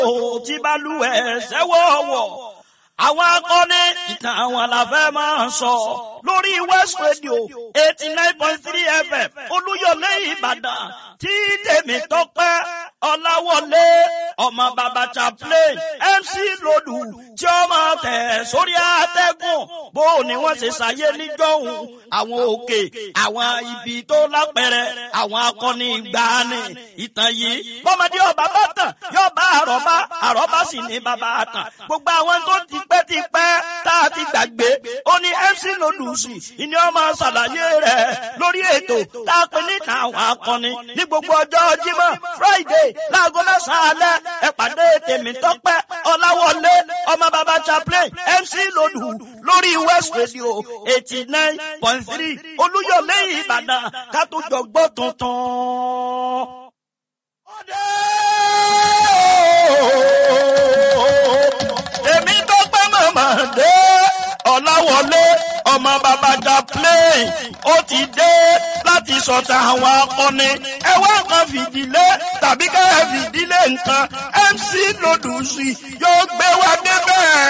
ó ti bá lù ẹ̀ sẹ́wọ̀ọ̀wọ̀ àwọn akọni ìtàn àwọn àlàfẹ́ máa ń sọ lórí West Radio eighty nine point three FM Olúyọ̀lé Ìbàdàn tí tèmi tọ́pẹ́ Ọláwọlé ọmọ bàbá chaplain MC Lòdù tí ó máa tẹ̀ sórí àtẹ́gùn bó ni wọ́n ṣe ṣàyé níjọ́hun àwọn òkè àwọn ibi tó lápẹ̀rẹ̀ àwọn akọni ìgbàanì ìtàn yìí bọ́mọdé ọba bá tàn yóò bá àrọ́bá àrọ́bá sì ní bàbá àtàn gbogbo àwọn tó ti pẹ́ ti pẹ́ tá a ti gbàgbé ó ní MC Lòdùsì ìní ọmọ ṣàlàyé rẹ̀ lórí ètò tá a pè níta àwọn akọni ní gbogbo ọjọ́ Jímọ̀ Friday láago mẹ́sàn-án alẹ́ ẹ pàdé tèmi tọ́pẹ́ Ọláwọlé ọmọ bàbá chaplain MC Lòdù lórí West Radio eighty nine point three Olúyọ̀lé Ìbàdàn ká tó jọ gbọ́ tuntun. ọdẹ èmi tó pẹ́ mọ̀mọ́ dé Ọláwọlé ọmọ bàbá chaplain ó ti dé láti sọ̀tà àwọn akọni ẹ wá kan fìdílé tàbí ká fìdílé nǹkan MC Lòdùsì yóò gbé wa débẹ̀.